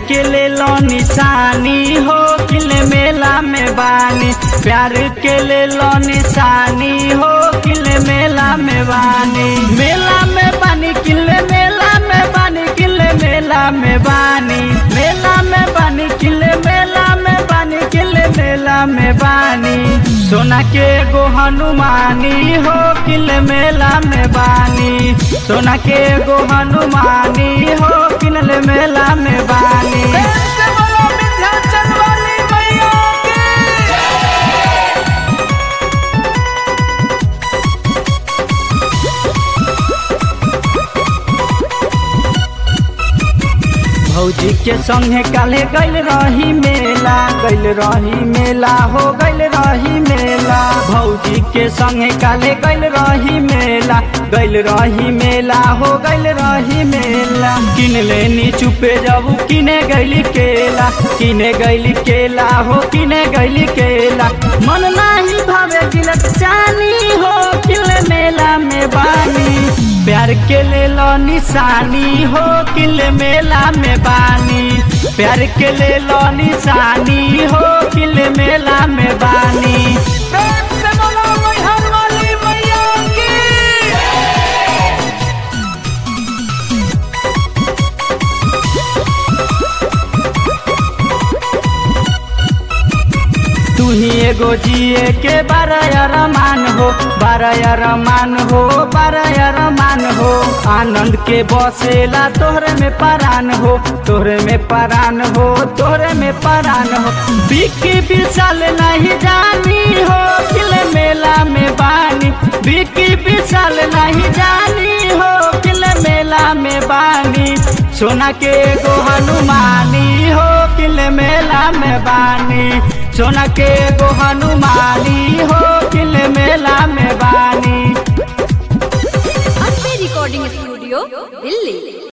के ले लो निशानी हो किले मेला में बानी प्यार के ले लो निशानी हो किले मेला में बानी मेला में बानी किले मेला में बानी किले मेला में बानी मेला में बानी किले मेला में बानी किले मेला में बानी सोना के गो हनुमानी हो किले मेला में बानी सोना के गो हनुमानी हो किले मेला में बानी से बोलो विंध्याचल वाली मैया की भौजी के संगे काले गैल रही मेला गैल रही मेला हो गैल रही मेला भौजी के संगे काले गैल रही मेला गैल रही मेला हो गैल रही मेला किन लेनी चुपे जाबू किने गैली केला किने गैली केला हो किने गैली केला मन नाही भावे गिलक चानी हो किले मेला में बानी प्यार के ले लो निशानी हो किले मेला में बानी प्यार के ले लो निशानी हो किले मेला में बानी प्रेम से बोलो मैहर वाली मैया की तू ही एगो जिए के बारह रमान हो बारह रमान हो बारह रमान हो आनंद के बसेला तोहरे में परान हो तोहरे में परान हो तोहरे में परान हो बिकी विशाल नहीं जानी हो किले मेला में बानी बिकी विशाल नहीं जानी हो किले मेला में बानी सोना के गो हनुमानी हो किले मेला में बानी सोना के गो हनुमानी हो किले मेला में बानी अम्बे रिकॉर्डिंग स्टूडियो दिल्ली